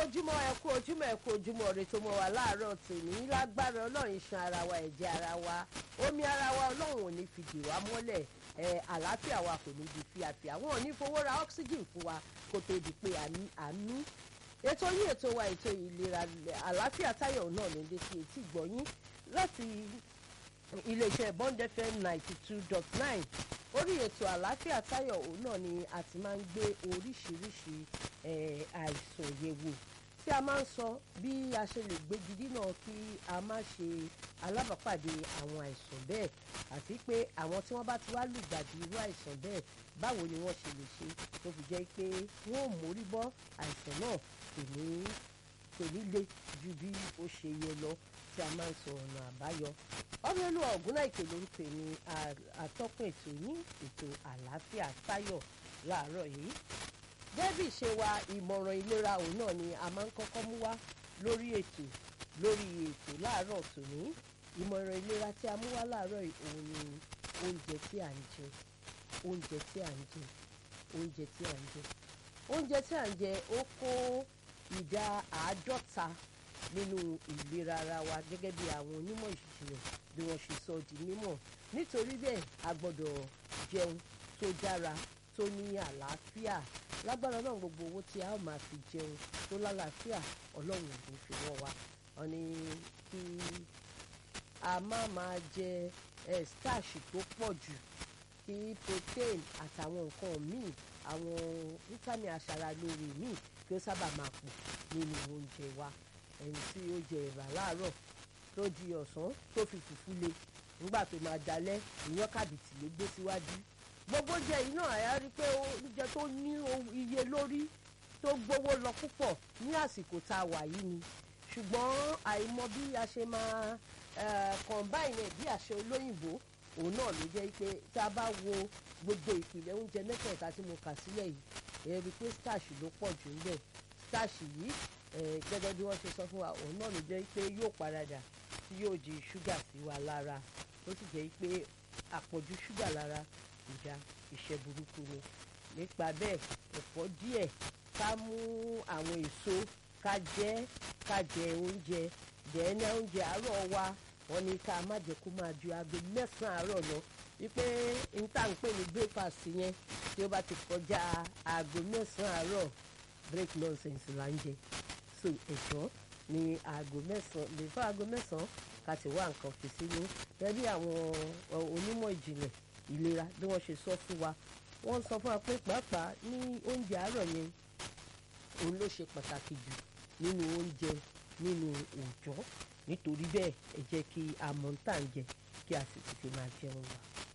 ojúmọ́ ẹ kú ojúmọ́ ẹ kú ojúmọ́ rẹ tó mọ́ wa láàárọ̀ tòní lágbára ọlọ́run iṣan ara wa ẹ̀jẹ̀ ara wa omi ara wa ọlọ́run ò ní fi dè wá mọ́lẹ̀ ẹ àlàáfíà wa kò ní di fíafíà wọn ò ní fowó ra oxygen fún wa kó tó di pé àmì ètò yín ètò wa ètò ìlera àlàáfíà táyọ̀ náà ló ń dé sí etí ìgbọ̀nyín láti iléeṣẹ́ bond fm ninety two dot nine orí ètò àlàáfíà táyọ̀ òun náà ni a ti máa ń gbé oríṣiríṣi àìsàn yẹ̀wò tí a máa ń sọ bí a ṣe lè gbégi dínà kí a má ṣe alábàápàdé àwọn àìsàn bẹ́ẹ̀ àti pé àwọn tí wọ́n bá ti wá lùgbàdì irú àìsàn bẹ́ẹ̀ báwo ni wọ́n ṣe lè ṣe tó fi jẹ́ pé wọ́n ò mórí bọ́ àìsàn náà kò ní kò ní le ju bí ó ṣe yẹ lọ tí a máa ń sọ ọ̀nà àbáyọ ọ̀rẹ́lú ọ̀gúnláìkè ló ń pè ní atọ́kùn ètò yín ètò àlàáfíà táyọ̀ láàárọ̀ yìí gẹ́bí ṣe wa ìmọ̀ràn ìlera òun náà ni a máa ń kọ́kọ́ mú wá lórí ètò lórí ètò láàárọ̀ tòní ìmọ̀ràn ìlera tí a mú wá láàárọ̀ yìí òun ni oúnjẹ tí à ń jẹ oúnjẹ tí à ń jẹ oúnjẹ tí à ń jẹ oúnjẹ tí à ń jẹ ó kó ìdá àádọ́ta nínú ìlera ara wa gẹ́gẹ́ bí àwọn onímọ̀ ìṣirò bí wọ́n ṣe sọ di mímọ̀ nítorí bẹ́ẹ̀ a gbọ́dọ̀ jẹun tó dára tó ní àlàáfíà lágbára náà gbogbo owó tí a ó máa fi jẹun tó lálàáfíà ọlọ́run ò fi wọ́n wa wọ́n ní kí a má máa jẹ ẹ starch tó pọ̀ jù kí protein àtàwọn nǹkan míì àwọn vitamin aṣaralóore míì kí ó sábà máa pọ̀ nínú oúnjẹ wa ẹni tí ó jẹ ẹ̀bà láàárọ̀ tó di ọ̀sán tó fi fùfú le nígbà tó máa dalẹ̀ ìyàn kàbìtì ló gbé síwájú gbogbo oúnjẹ yìí náà àyà rí pé oúnjẹ tó ní iye lórí tó gbówó lọ púpọ̀ ní àsìkò tá a wà yìí ni ṣùgbọ́n àìmọ̀ bí a ṣe máa combine bí àṣẹ olóyìnbó òun náà ló jẹ́ pé tá a bá wo gbogbo ìpìlẹ̀ oúnjẹ mẹ́tẹ̀ẹ̀ta tí mo kà sílẹ̀ yìí ẹ rí i pé starch ló pọ̀ jù ńbẹ̀ starch yìí gẹ́gẹ́ bí wọ́n ṣe sọ fún wa òun náà ló jẹ́ pé yóò paradà tí yóò di ṣúgà sí wa lára ó sì jẹ́ pé àpọ̀jù ṣúgà lára ìjà iṣẹ́ burúkú ni nípa bẹ́ẹ̀ ẹ̀fọ́ díẹ̀ ká mú àwọn èso ká jẹ ká jẹ oúnjẹ dẹ́ẹ́nẹ́ oúnjẹ àárọ̀ wa wọ́n ní ká má jẹ́ kó máa ju aago mẹ́sàn-án àárọ̀ lọ wípé n tá n pè ní breakfast yẹn tí ó bá ti kọjá aago mẹ́sàn-án àárọ̀ break nonsense là ń jẹ so ẹ̀jọ́ ní aago mẹ́sàn-án lè fún aago mẹ́sàn-án ká ti wá nǹkan fi sínú gẹ́gẹ́ bí àwọn onímọ̀ ìjìnlẹ̀ ìlera bí wọ́n ṣe sọ fún wa wọ́n sọ fún wa pé pàápàá ní oúnjẹ àárọ̀ yẹn òun ló ṣe pàtàkì jù nínú oúnjẹ nínú òòjọ́ nítorí bẹ́ẹ̀ ẹ jẹ́ kí a mọ̀ ń tà ń jẹ kí a sì tètè máa jẹun wa.